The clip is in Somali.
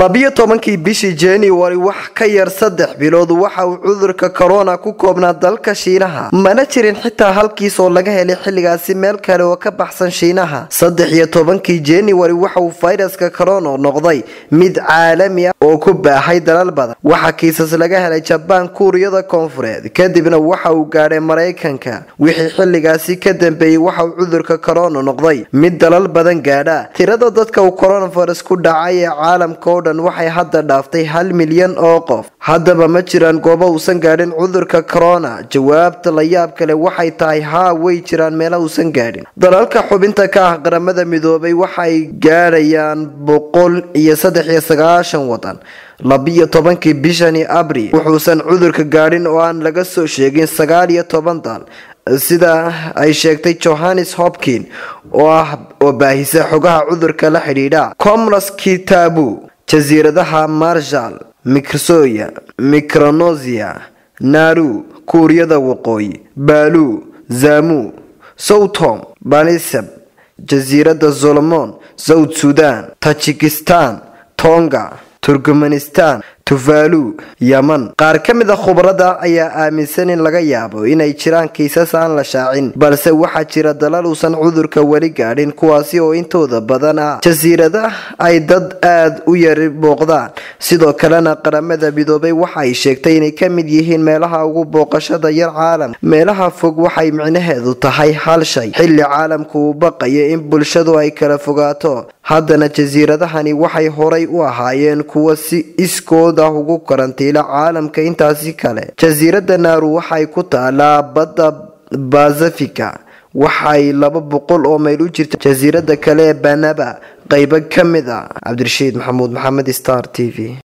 labiyo tobankii bishii januari wax ka yar saddex bilood waxa uu cudurka korona ku koobnaa dalka shiinaha mana jirin xitaa halkiis oo laga helay xilligaasi meel kale oo ka baxsan shiinaha saddex iyo tobankii januari waxa uu fayraska korona noqday mid caalami ah oo ku baahay dalal badan waxaa kiisas laga helay jabaan kuuriyada koonfureed kadibna waxa uu gaadhay maraykanka wixii xilligaasi ka dambeeyey waxa uu cudurka korona noqday mid dalal badan gaadha tirada dadka uu coronavirus ku dhacay ee caalamka oo dhan waxay hadda dhaaftay hal milyan oo qof haddaba ma jiraan goobo uusan gaadhin cudurka corona jawaabta la yaab kale waxay tahay haa way jiraan meela uusan gaadhin dalalka xubinta ka ah qaramada midoobay waxay gaadhayaan boqol iyo saddex iyo sagaashan wadan labiyo tobankii bishani abril wuxuusan cudurka gaadhin oo aan laga soo sheegin sagaal iyo toban dal sida ay sheegtay johannes hopkin oo ah oo baahisa xogaha cudurka la xidhiidha comros kitabu jasiiradaha marshal microsoya micronosia naru kuuriyada waqooyi baalu zamu southom banisab jasiirada solomon south sudan tajikistan tonga turkmenistan tuvalu yeman qaar ka mid a khubarada ayaa aaminsan in laga yaabo inay jiraan kiisas aan la shaacin balse waxaa jira dalal uusan cudurka weli gaadhin kuwaasi oo intooda badan ah jasiirada ay dad aada u yari booqdaan sidoo kalena qaramada midoobay waxa ay sheegtay inay ka mid yihiin meelaha ugu booqashada yar caalam meelaha fog waxay micnaheedu tahay hal shay xilli caalamku uu baqayo in bulshadu ay kala fogaato haddana jasiiradahani waxay horay u ahaayeen kuwa si iskood ah ugu karantiila caalamka intaasi kale jasiirada naaru waxay ku taalaa badda basifika waxay laba boqol oo mayl u jirta jasiirada kale ee banaba qeybo ka mid ah cabdirashiid maxamuud maxamed star t v